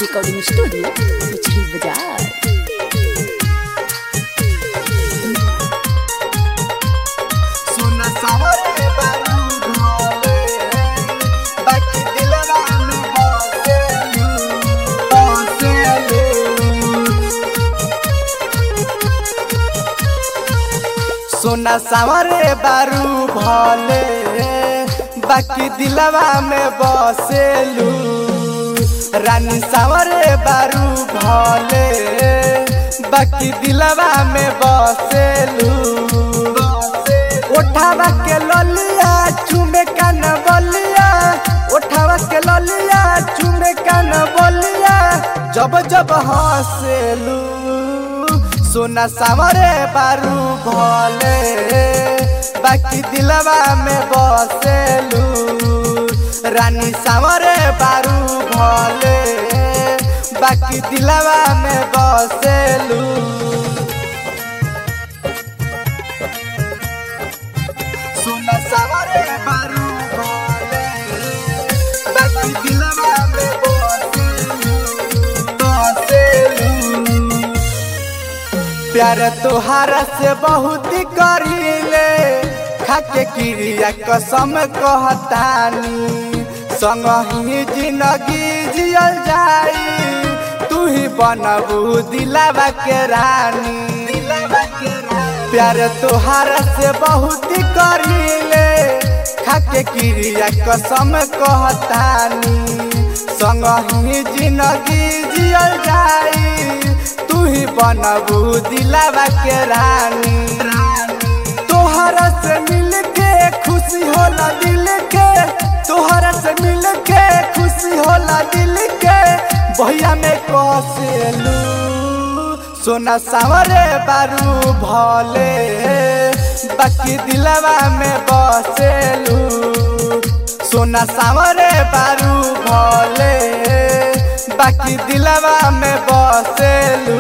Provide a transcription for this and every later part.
recording studio पिछली बाजार सुना सावरे बारूद होले बाकी दिलवा में बसेलू बसेलू सोना सावरे बारू भले बाकी दिलवा में बसेलू रानी सावरे बारू भले बाकी दिलवा में बसेलू उठावा के ललिया चुमे कान बलिया उठावा के ललिया चुमे कान बलिया जब जब हंसेलू सोना सावरे बारू भले बाकी दिलवा में बसेलू रानी सावरे बारू भले बाकी दिलवा में बसेलू सुना सावरे बारू भले बाकी दिलवा में बसेलू बसेलू प्यार तोहारा से बहुत करीले खाके क्रिया कसम कहतानी संग ही जिंदगी जियल जाई तू ही बनबू दिलावा के रानी प्यार तोहारा से बहुत करीले खाके क्रिया कसम कहतानी संग ही जिंदगी जियल जाई तू ही बनबू दिलावा के रानी तोहरा से मिल के खुशी होला दिल के तोहरा से मिल के खुशी होला दिल के भैया में कसेलू सोना सावरे बारू भले बाकी दिलवा में बसेलू सोना सावरे बारू भले बाकी दिलवा में बसेलू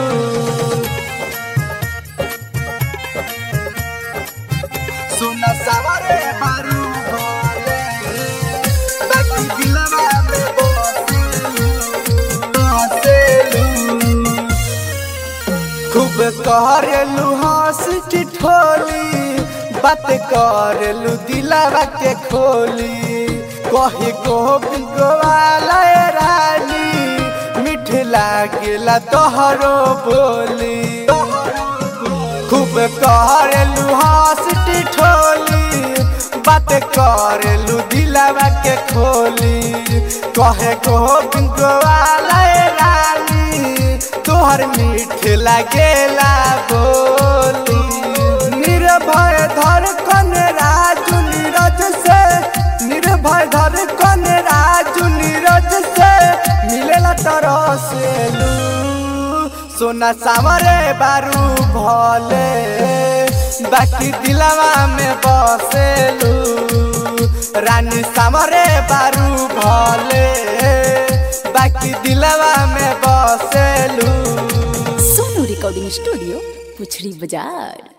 सोना सावरे बारू भले बाकी दिलवा में बसेलू बसेलू खूब करेलू हंस ठिठोली बात करेलू दिलावा के खोली कही गोविंद गोवाला ए रानी मीठ लागेला तोहरो बोली खूब करेलू हंस ठिठोली बात करेलू दिलावा के खोली कहे गोविंद गोवाला ए रानी तोहर मीठ लागेला बोली निर्भय धर कन राजू नीरज से निर्भय धर कन राजू नीरज से मिलेला तरह से लू सोना सावरे बारू भले बाकी दिलवा में बसेलू रानी सावरे बारू भले बाकी दिलवा में बसेलू सोनू रिकॉर्डिंग स्टूडियो पुछड़ी बाजार